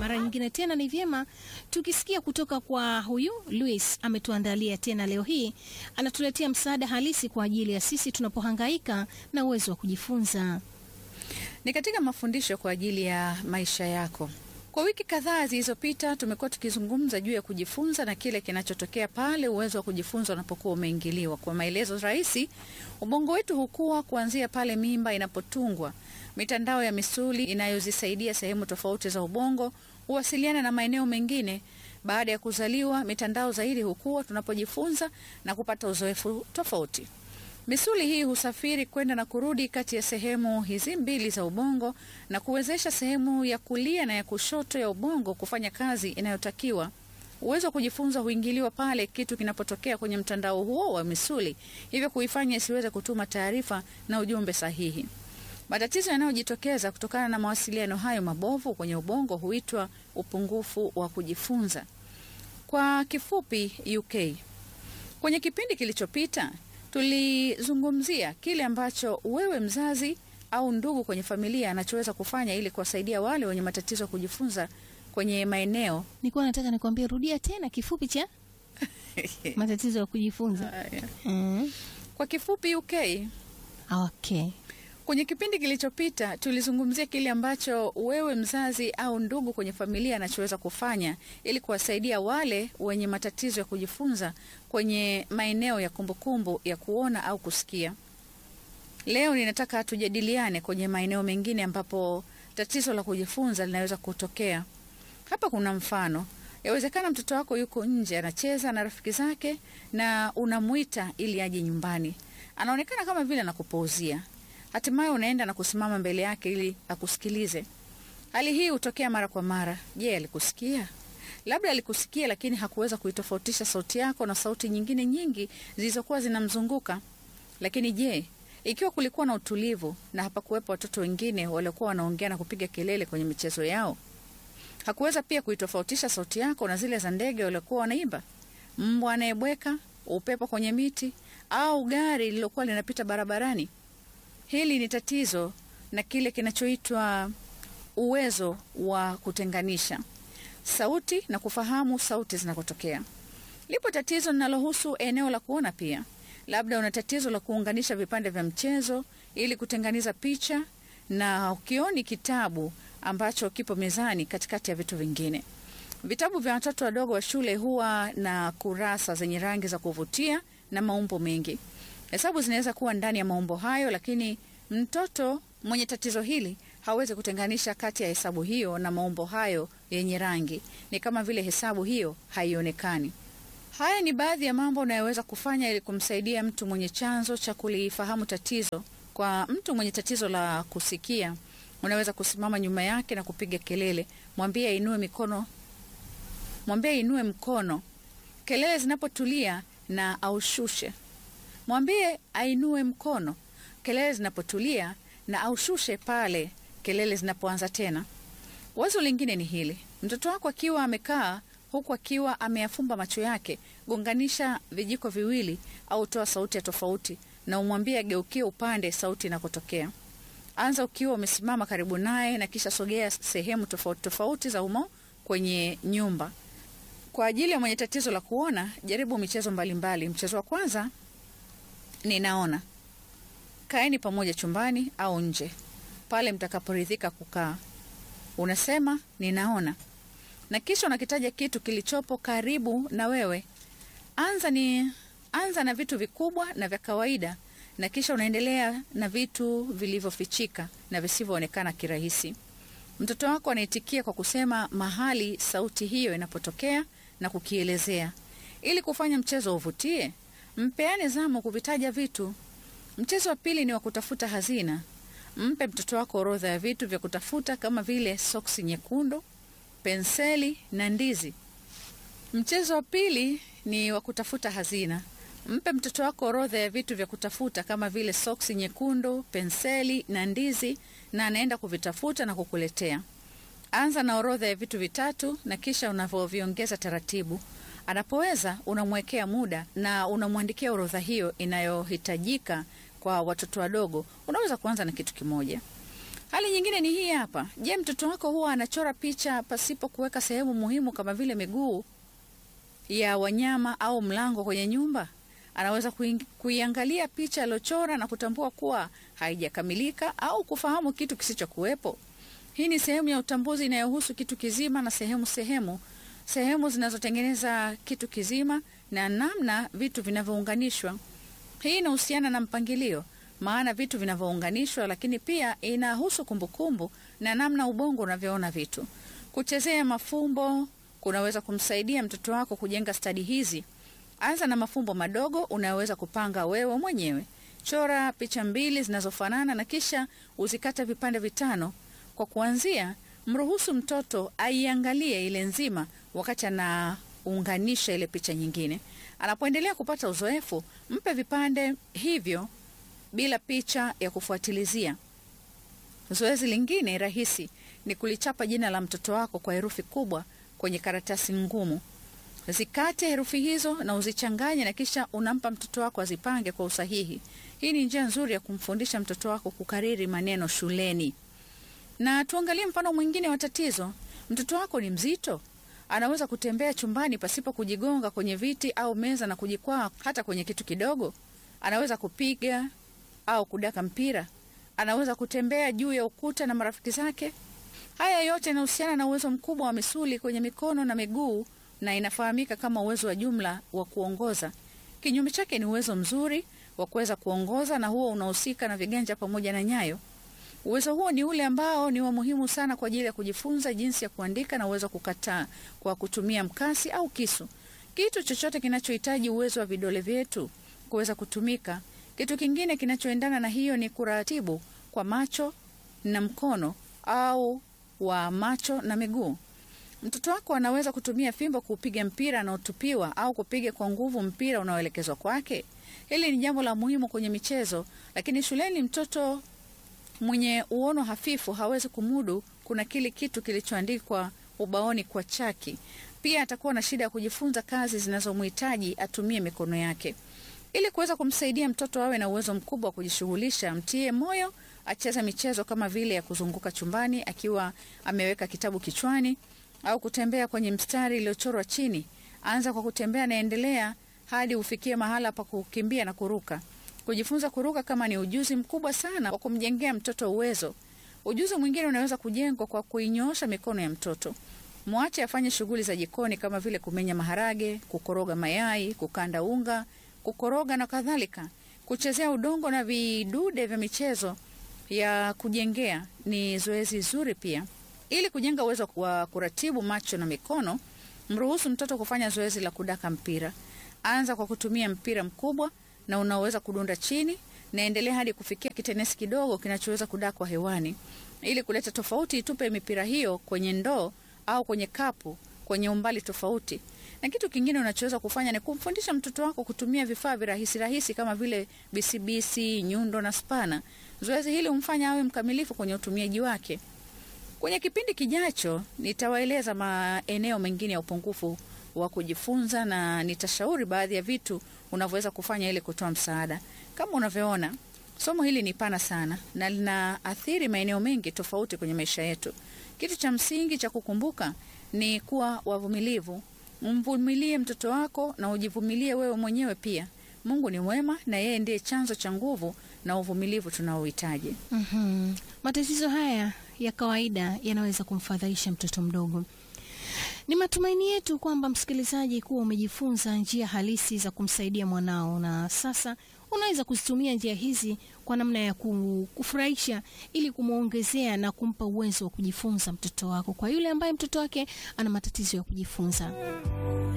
mara nyingine tena ni vyema tukisikia kutoka kwa huyu Luis. Ametuandalia tena leo hii, anatuletea msaada halisi kwa ajili ya sisi tunapohangaika na uwezo wa kujifunza. Ni katika mafundisho kwa ajili ya maisha yako. Kwa wiki kadhaa zilizopita tumekuwa tukizungumza juu ya kujifunza na kile kinachotokea pale uwezo wa kujifunza unapokuwa umeingiliwa. Kwa maelezo rahisi, ubongo wetu hukua kuanzia pale mimba inapotungwa. Mitandao ya misuli inayozisaidia sehemu tofauti za ubongo huwasiliana na maeneo mengine. Baada ya kuzaliwa, mitandao zaidi hukua tunapojifunza na kupata uzoefu tofauti. Misuli hii husafiri kwenda na kurudi kati ya sehemu hizi mbili za ubongo na kuwezesha sehemu ya kulia na ya kushoto ya ubongo kufanya kazi inayotakiwa. Uwezo wa kujifunza huingiliwa pale kitu kinapotokea kwenye mtandao huo wa misuli, hivyo kuifanya isiweze kutuma taarifa na ujumbe sahihi. Matatizo yanayojitokeza kutokana na mawasiliano hayo mabovu kwenye ubongo huitwa upungufu wa kujifunza, kwa kifupi UK. Kwenye kipindi kilichopita tulizungumzia kile ambacho wewe mzazi au ndugu kwenye familia anachoweza kufanya ili kuwasaidia wale wenye matatizo ya kujifunza kwenye maeneo Nilikuwa nataka nikwambie, rudia tena kifupi cha matatizo ya kujifunza. Mm. kwa kifupi UK. Okay. Kwenye kipindi kilichopita tulizungumzia kile ambacho wewe mzazi au ndugu kwenye familia anachoweza kufanya ili kuwasaidia wale wenye matatizo ya kujifunza kwenye maeneo ya kumbukumbu ya kuona au kusikia. Leo ninataka tujadiliane kwenye maeneo mengine ambapo tatizo la kujifunza linaweza kutokea. Hapa kuna mfano. Yawezekana mtoto wako yuko nje anacheza na rafiki zake na unamwita ili aje nyumbani. Anaonekana kama vile anakupuuzia. Hatimaye unaenda na kusimama mbele yake ili akusikilize. Hali hii hutokea mara kwa mara. Je, alikusikia? Labda alikusikia, lakini hakuweza kuitofautisha sauti yako na sauti nyingine nyingi zilizokuwa zinamzunguka. Lakini je, ikiwa kulikuwa na utulivu na hapakuwepo watoto wengine waliokuwa wanaongea na kupiga kelele kwenye michezo yao? Hakuweza pia kuitofautisha sauti yako na zile za ndege waliokuwa wanaimba, mbwa anayebweka, upepo kwenye miti, au gari lililokuwa linapita barabarani? Hili ni tatizo na kile kinachoitwa uwezo wa kutenganisha sauti na kufahamu sauti zinakotokea. Lipo tatizo linalohusu eneo la kuona pia. Labda una tatizo la kuunganisha vipande vya mchezo ili kutenganiza picha na ukioni kitabu ambacho kipo mezani katikati ya vitu vingine. Vitabu vya watoto wadogo wa shule huwa na kurasa zenye rangi za kuvutia na maumbo mengi. Hesabu zinaweza kuwa ndani ya maumbo hayo, lakini mtoto mwenye tatizo hili hawezi kutenganisha kati ya hesabu hiyo na maumbo hayo yenye rangi. Ni kama vile hesabu hiyo haionekani. Haya ni baadhi ya mambo unayoweza kufanya ili kumsaidia mtu mwenye chanzo cha kulifahamu tatizo. Kwa mtu mwenye tatizo la kusikia, unaweza kusimama nyuma yake na kupiga kelele, mwambie ainue mikono, mwambie ainue mkono kelele zinapotulia na aushushe. Mwambie ainue mkono kelele zinapotulia na aushushe pale kelele zinapoanza tena. Wazo lingine ni hili: mtoto wako akiwa amekaa huku akiwa ameyafumba macho yake, gonganisha vijiko viwili au toa sauti ya tofauti na umwambie ageukie upande sauti inakotokea. Anza ukiwa umesimama karibu naye na kisha sogea sehemu tofauti tofauti za umo kwenye nyumba. Kwa ajili ya mwenye tatizo la kuona, jaribu michezo mbalimbali. Mchezo wa kwanza, ninaona. Kaeni pamoja chumbani au nje, pale mtakaporidhika kukaa. Unasema ninaona, na kisha unakitaja kitu kilichopo karibu na wewe. Anza ni anza na vitu vikubwa na vya kawaida, na kisha unaendelea na vitu vilivyofichika na visivyoonekana kirahisi. Mtoto wako anaitikia kwa kusema mahali sauti hiyo inapotokea na kukielezea. Ili kufanya mchezo uvutie, mpeane zamu kuvitaja vitu. Mchezo wa pili ni wa kutafuta hazina. Mpe mtoto wako orodha ya vitu vya kutafuta kama vile soksi nyekundu, penseli na ndizi. Mchezo wa pili ni wa kutafuta hazina. Mpe mtoto wako orodha ya vitu vya kutafuta kama vile soksi nyekundu, penseli na ndizi, na anaenda kuvitafuta na kukuletea. Anza na orodha ya vitu vitatu na kisha unavyoviongeza taratibu. Anapoweza unamwekea muda na unamwandikia orodha hiyo inayohitajika. Kwa watoto wadogo unaweza kuanza na kitu kimoja. Hali nyingine ni hii hapa. Je, mtoto wako huwa anachora picha pasipo kuweka sehemu muhimu kama vile miguu ya wanyama au mlango kwenye nyumba? Anaweza kuing- kuiangalia picha aliyochora na kutambua kuwa haijakamilika au kufahamu kitu kisichokuwepo. Hii ni sehemu ya utambuzi inayohusu kitu kizima na sehemu sehemu, sehemu zinazotengeneza kitu kizima na namna vitu vinavyounganishwa. Hii inahusiana na mpangilio, maana vitu vinavyounganishwa, lakini pia inahusu kumbukumbu na namna ubongo unavyoona vitu. Kuchezea mafumbo kunaweza kumsaidia mtoto wako kujenga stadi hizi. Anza na mafumbo madogo unayoweza kupanga wewe mwenyewe. Chora picha mbili zinazofanana na kisha uzikata vipande vitano. Kwa kuanzia, mruhusu mtoto aiangalie ile nzima wakati anaunganisha ile picha nyingine. Anapoendelea kupata uzoefu, mpe vipande hivyo bila picha ya kufuatilizia. Zoezi lingine rahisi ni kulichapa jina la mtoto wako kwa herufi kubwa kwenye karatasi ngumu. Zikate herufi hizo na uzichanganye na kisha unampa mtoto wako azipange kwa usahihi. Hii ni njia nzuri ya kumfundisha mtoto wako kukariri maneno shuleni. Na tuangalie mfano mwingine wa tatizo. Mtoto wako ni mzito, anaweza kutembea chumbani pasipo kujigonga kwenye viti au meza na kujikwaa hata kwenye kitu kidogo. Anaweza kupiga au kudaka mpira. Anaweza kutembea juu ya ukuta na marafiki zake. Haya yote yanahusiana na uwezo mkubwa wa misuli kwenye mikono na miguu na inafahamika kama uwezo wa jumla wa kuongoza. Kinyume chake ni uwezo mzuri wa kuweza kuongoza na huo unahusika na viganja pamoja na nyayo. Uwezo huo ni ule ambao ni wa muhimu sana kwa ajili ya kujifunza jinsi ya kuandika na uwezo wa kukataa kwa kutumia mkasi au kisu. Kitu chochote kinachohitaji uwezo wa vidole vyetu kuweza kutumika. Kitu kingine kinachoendana na hiyo ni kuratibu kwa macho na mkono au wa macho na miguu. Mtoto wako anaweza kutumia fimbo kuupiga mpira unaotupiwa au kupiga kwa nguvu mpira unaoelekezwa kwake. Hili ni jambo la muhimu kwenye michezo, lakini shuleni mtoto mwenye uono hafifu hawezi kumudu kuna kile kitu kilichoandikwa ubaoni kwa chaki. Pia atakuwa na shida ya kujifunza kazi zinazomhitaji atumie mikono yake. Ili kuweza kumsaidia mtoto awe na uwezo mkubwa wa kujishughulisha, mtie moyo acheze michezo kama vile ya kuzunguka chumbani akiwa ameweka kitabu kichwani au kutembea kwenye mstari iliyochorwa chini. Anza kwa kutembea na endelea hadi ufikie mahala pa kukimbia na kuruka. Kujifunza kuruka kama ni ujuzi mkubwa sana wa kumjengea mtoto uwezo. Ujuzi mwingine unaweza kujengwa kwa kuinyoosha mikono ya mtoto. Mwache afanye shughuli za jikoni kama vile kumenya maharage, kukoroga mayai, kukanda unga, kukoroga na kadhalika. Kuchezea udongo na vidude vya michezo ya kujengea ni zoezi zuri pia. Ili kujenga uwezo wa kuratibu macho na mikono, mruhusu mtoto kufanya zoezi la kudaka mpira. Anza kwa kutumia mpira mkubwa na unaoweza kudunda chini na endelea hadi kufikia kitenesi kidogo kinachoweza kudakwa hewani. Ili kuleta tofauti, itupe mipira hiyo kwenye ndoo au kwenye kapu kwenye umbali tofauti. Na kitu kingine unachoweza kufanya ni kumfundisha mtoto wako kutumia vifaa virahisi rahisi kama vile bisibisi, nyundo na spana. Zoezi hili humfanya awe mkamilifu kwenye utumiaji wake. Kwenye kipindi kijacho nitawaeleza maeneo mengine ya upungufu wa kujifunza na nitashauri baadhi ya vitu unavyoweza kufanya ili kutoa msaada. Kama unavyoona, somo hili ni pana sana na linaathiri maeneo mengi tofauti kwenye maisha yetu. Kitu cha msingi cha kukumbuka ni kuwa wavumilivu. Mvumilie mtoto wako na ujivumilie wewe mwenyewe pia. Mungu ni mwema na yeye ndiye chanzo cha nguvu na uvumilivu tunaohitaji. Mhm. Matatizo haya ya kawaida yanaweza kumfadhaisha mtoto mdogo. Ni matumaini yetu kwamba msikilizaji, kuwa umejifunza njia halisi za kumsaidia mwanao, na sasa unaweza kuzitumia njia hizi kwa namna ya ku- kufurahisha ili kumwongezea na kumpa uwezo wa kujifunza mtoto wako, kwa yule ambaye mtoto wake ana matatizo ya kujifunza.